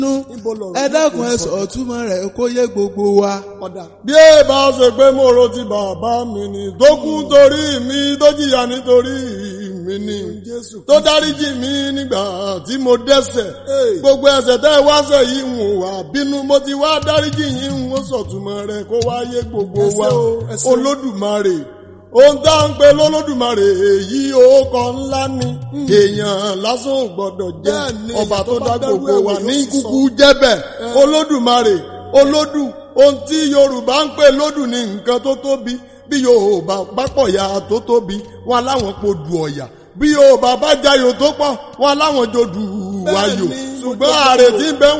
Níbo lọ̀rọ̀ ẹ dákun náà ẹ kò sọ? sọ túmọ̀ rẹ̀ kó yé gbogbo wa. ọ̀dà. bí ẹ bá ṣe pé mo ro ti bàbá mi ni tó kú torí mi tó jìyà nítorí mi ni Jésù tó dáríjì mi nígbà tí mo dẹ́ṣẹ̀ Hey. gbogbo ẹ̀ṣẹ̀ tẹ́ ẹ wá ṣẹ̀ yìí ń wà bínú mo ti wá dáríjì yín ń sọ̀túnmọ́ rẹ̀ kó wá yé gbogbo Ẹ wa ṣé o, ẹ ṣé o. olódùmarè ohun tá à ń pe lólódùmarè èyí orúkọ ńlá ni èèyàn lásán ò gbọdọ̀ jẹ́ Bẹ́ẹ̀ni, ọba èèyàn tó tó dá bá dárú gbogbo ẹ̀ wò wa yóò ní sì kúkú sọ. jẹ́bẹ̀ olódùmarè olódù ohun tí yorùbá ń pè lódù ní nǹkan tó tóbi bí yorùbá bá pọ̀ ya tó tóbi wọn láwọn po dù ọ̀yà bí yorùbá bá jayò tó pọ̀ wọn láwọn jò dù wáyò Bẹ́ẹ̀ni, ṣùgbọ́n mo jẹ́ ààrẹ kó. tí ń bẹ